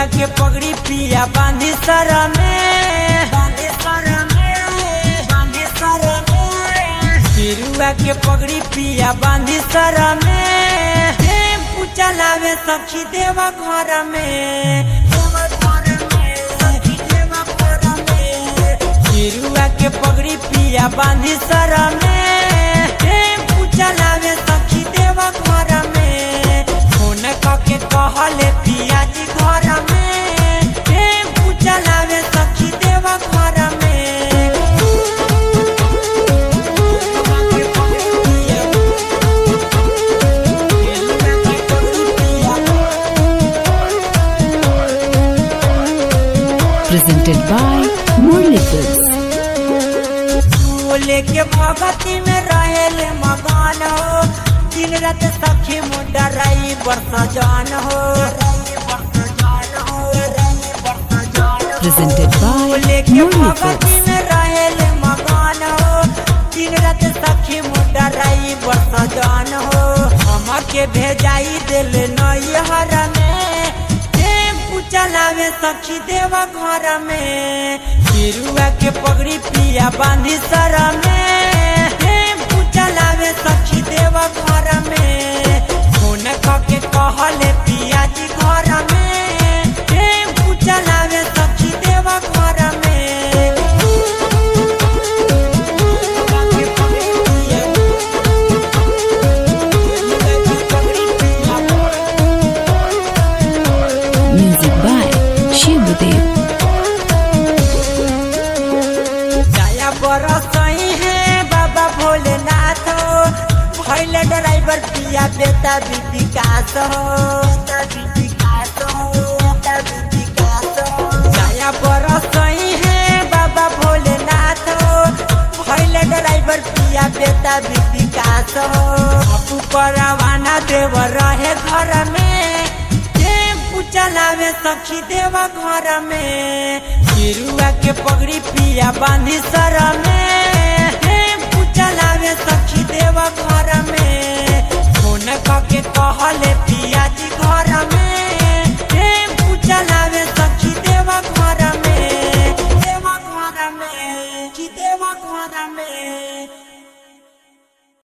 के पगड़ी पिया बांधी सर में बांधी सर में बांधी सर में गेरुआ के पगड़ी पिया बांधी सर में टेम्पू चलावे सखी देवा घर में देवा घर में सखी देवा घर में गेरुआ के पगड़ी पिया बांधी सर में टेम्पू चलावे सखी देवा घर में फोन कके कहले पिया जी घर में टेम्पू चलावे सखी देवा घर में presented by Murli Films. लेके भगती में रहेल मकान हो दिन रात सखी मुंडा रही बरस जान हो Presented by लेके Murli भगती Films. में रहेल मकान हो दिन रात सखी मुंडा रही बरस जान हो हमके भेजाई दिल नैहर में टेम्पू चलावे सखी देवा घर में गिरुआ के पगड़ी पिया बांधी सर में टेम्पू चलावे सखी देवा घर में फोन कके कहले पिया जी घर में टेम्पू चलावे सखी देवा घर में Music by Shivadev. दया बरसई है बाबा भोलेनाथ हो भैल ड्राइवर पिया बेटा भी विकास हो दया बरसई है बाबा भोलेनाथ हो भैल ड्राइवर पिया बेटा भी विकास हो अपू परवाना देव रहे घर में टेम्पू चलावे सखी देवा घर में गिरुआ के पगड़ी पिया बांधी सर में टेम्पू चलावे सखी देवा घर में फोन कके कहले